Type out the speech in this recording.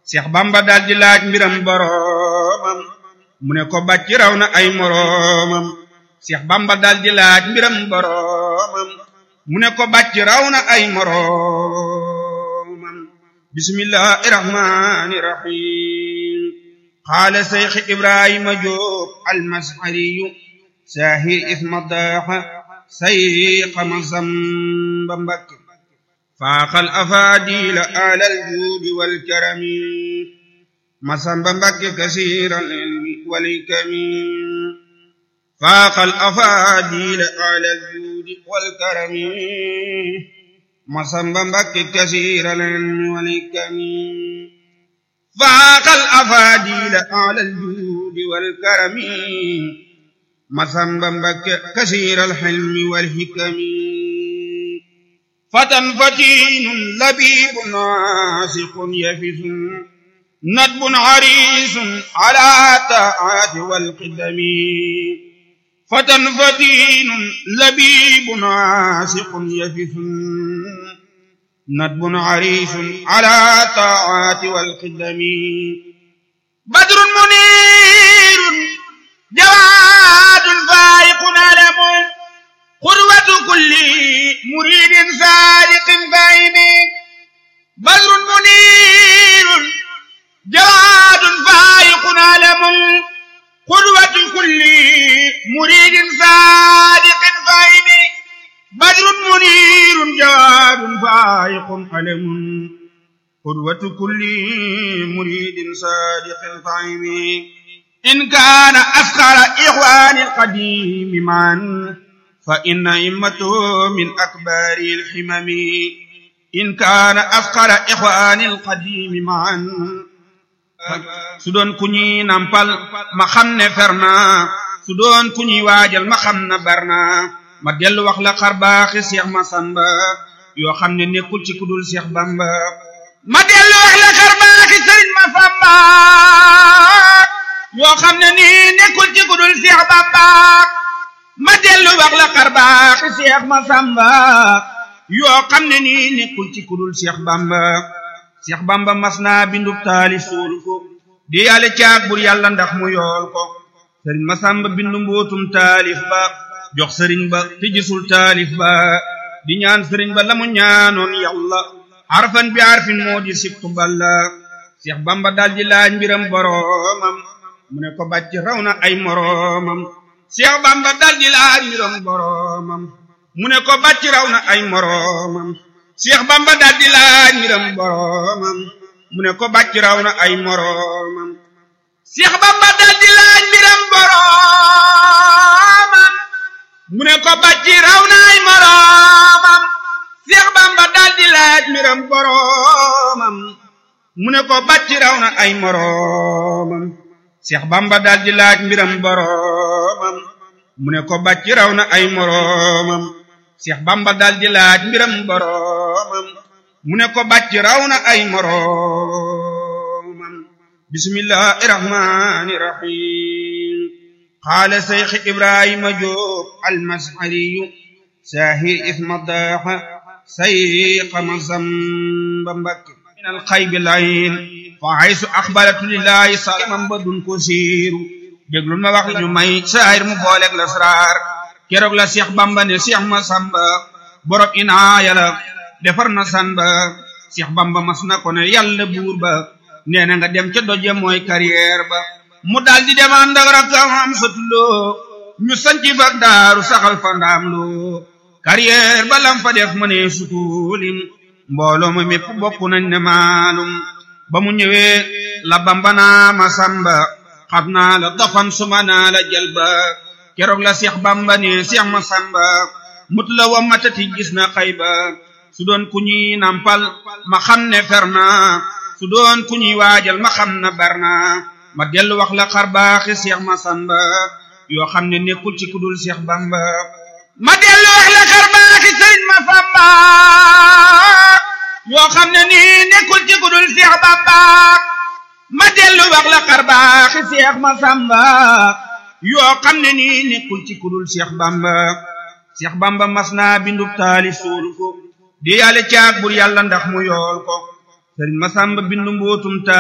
Seex Bamba daal di laaj mbiram boroomam mu ne ko bàcc raw na ay moroomam Seex Bamba daal di laaj mbiram boroomam mu ne ko bàcc raw na ay moroomam bismillahi rahmani rahim qaala Seex Ibrahima Jóob almashariyu saahir isma daaxa sayqa Masamba Mbakke faaxal afaadiila alal juudi wal karami Masamba Mbakke kasiiral ilmi wal hikami faaxal afaadiila alal juudi wal karami Masamba Mbakke kasiiral ilmi wal hikami faaxal afaadiila alal juudi wal karami Masamba Mbakke kasiiral ilmi wal hikami فتى فتين لبيب ناسق يفس ندب عريس على طاعات والقدم فتى فتين لبيب ناسق يفس ندب عريس على طاعات والقدم بدر منير جواد فائق علم قروة كل مريد صادق فاهم بدر منير جواد فائق علم قروة كل مريد صادق فاهم بدر منير جواد فائق علم قروة كل مريد صادق فاهم إن كان أفخر إخوان القديم معا فإن إمته من أكبر الحمم إن كان أفقر إخوان القديم معا su doon ku ñuy nampal ma xam ne fer naa su doon ku ñuy waajal ma xam na bar naa ma dellu wax la xar baaxi Seex Masamba yoo xam ne nekkul ci kudul Seex Bamba ma dellu wax la xar baaxi Sëriñ Masamba yoo xam ne nii nekkul ci kudul Seex Bamba ma dellu wax la xar baaxi Seex Masamba yoo xam ne nii nekkul ci kudul Seex Bamba Seex Bamba mas naa bindub taalif suul ko di yàlla caag bur yàlla ndax mu yool ko sëriñ Masamba bindu mbootum taalif ba jox sëriñ ba te gisul taalif ba di ñaan sëriñ ba la mu ñaanoon yàlla harfan bi harfin moo di sibtu balla Seex Bamba dal di laaj mbiram boroomam mu ne ko bàcc raw na ay moroomam Seex Bamba dal di laaj mbiram boroomam mu ne ko bàcc raw na ay moroomam Seex Bamba dal di laaj mbiram boroomam mu ne ko bàcc raw na ay moroomam Seex Bamba dal di laaj mbiram boroomam mu ne ko bàcc raw na ay moroomam Seex Bamba dal di laaj mbiram boroomam mu ne ko bàcc raw na ay moroomam Seex Bamba dal di laaj mbiram boroomam mu ne ko bàcc raw na ay moroomam Seex Bamba dal di laaj mbiram boroomam mu ne ko bàcc raw na ay moroomam bismillahi rahmani rahim qaala Seex Ibrahima Jóob almashariyu saahir isma daaxa sayqa Masamba Mbakke min alxaybi layin fa haysu axbaratu lillahi salimam ba dun ko siiru déglul ma wax la ñu may saahir mu booleeg lasraar keroog la Seex Bamba ne Seex Masamba borom inaaya la defar na san ba Seex Bamba mas na ko ne yàlla buur ba nee na nga dem ca doje mooy carrière ba mu daal di dem ànd ak rakkam am satuloo ñu sanci fa daaru saxal fa ndaam loo carrière ba lam fa def mënee sutuulim mbooloo ma mépp bokk nañ ne maalum ba mu ñëwee la Bamba naa Masamba xam naa la dafan suma naa la jalba keroog la Seex Bamba ne Seex Masamba mut la wa matati gis na xayba su doon ku ñuy nampal ma xam ne fer naa su doon ku ñuy waajal ma xam na bar naa ma dellu wax la xar baaxi Seex Masamba yoo xam ne nekkul ci kudul Seex Bamba ma dellu wax la xar baaxi Sëriñ Masamba yoo xam ne nii nekkul ci kudul Seex Bamba ma dellu wax la xar baaxi Seex Masamba yoo xam ne nii nekkul ci kudul Seex Bamba Seex Bamba mas naa bindub taalif suul ko di yàlla caag bur yàlla ndax mu yool ko Sëriñ Masamba bindu mbootum